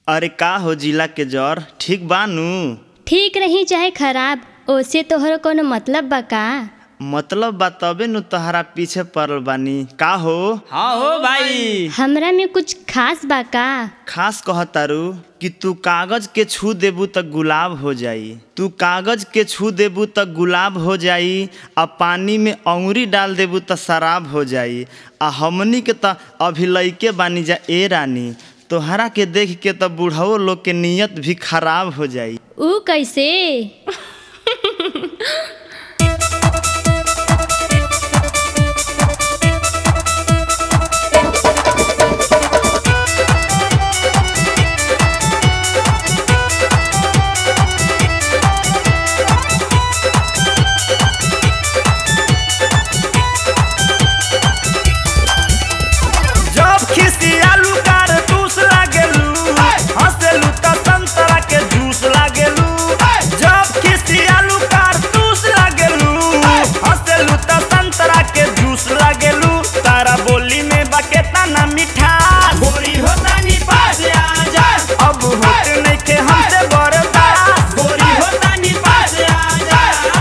अरे का हो जिला के जर ठीक बा नु ठीक रही चाहे खराब ओसे तोहर कोनो मतलब बा का मतलब बा तबे नु तहरा पीछे पड़ल बानी का हो हाँ हो भाई हमरा में कुछ खास बा का खास कहतारू कि तू कागज के छू देबू त गुलाब हो जाई तू कागज के छू देबू त गुलाब हो जाई आ पानी में अंगुरी डाल देबू त शराब हो जाई आ हमनी के त अभी लइके बानी जा ए रानी तोहरा के देख के त बूढ़ो लोग के नियत भी खराब हो जाई ऊ कैसे जब खिसियालू कारतूस लागेलू हंसेलू त संतरा के जूस लागेलू जब खिसियालू कारतूस लागेलू हंसेलू त संतरा के जूस लागेलू तारा बोली में बकेता ना मिठास गोरी होता नी पास आ जा अब होत नइखे हमसे बर्दाश्त गोरी होता नी पास आ जा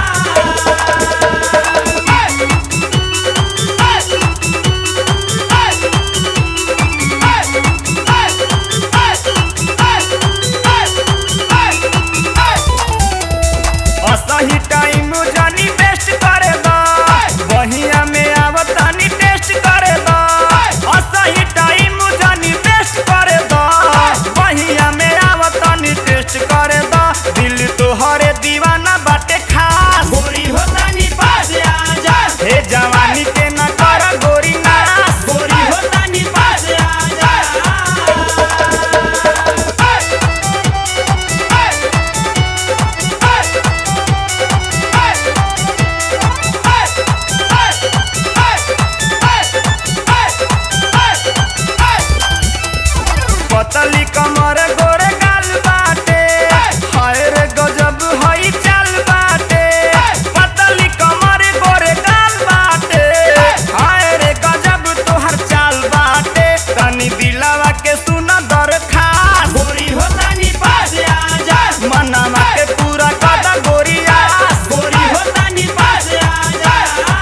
असही टाइम जानी बेस्ट करे दा बहिया में आवतानी टेस्ट करे दा असही टाइम जानी बेस्ट करे दा बहिया में आवतानी टेस्ट करे दा दिल तोहरे दीवाना बाटे खास गोरी होतानी पास आ जा हे जवानी के ना कर गोरी नास गोरी होतानी पास आ जा पतली कमर गोरे गाल बाटे हाय रे गजब हई चाल बाटे पतली कमर गोरे गाल बाटे हाय रे गजब तोहर चाल बाटे तनी दिलावा के सुना दरखास्त गोरी हो तनी पास आ जा मनावा के पूरा कदा गोरिया गोरी हो तनी पास आ जा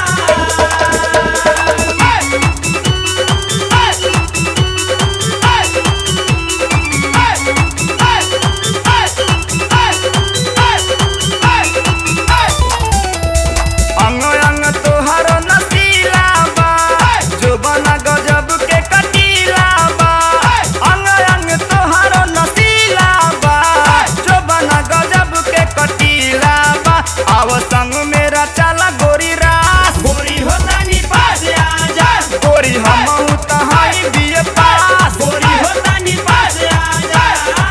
अंग अंग तोहर नसीला बा जो बना गजब के कटीला बा अंग अंग तोहर नसीला बा जो बना गजब के कटीला बा आव संग मेरा चला गोरी रास गोरी होता नी पास आ जा गोरी हम तहाई बिए पास गोरी होता नी पास आ जा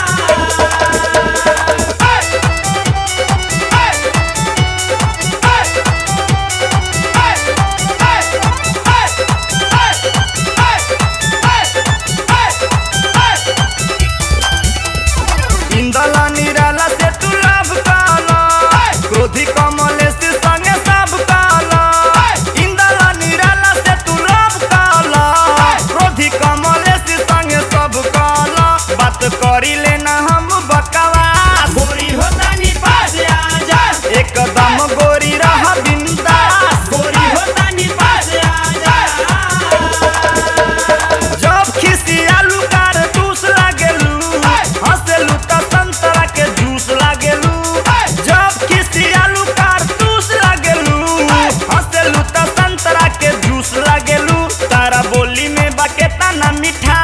इंदला निराला से तू लाभ काला क्रोधी कमले से संगे सब काला इंदला निराला से तू लाभ काला क्रोधी कमले से संगे सब काला बात करी लेना हम बकवास गोरी होता नी पास आ जा एकदम गोरी रह बिंदास गोरी होता नी पास आ जा जब खिसियालू कारतूस लागेलू हंसेलू त संतरा के जूस लागेलू जब खिसियालू कारतूस लागेलू हंसेलू त संतरा के जूस लागेलू तारा बोली में बकेता ना मिठा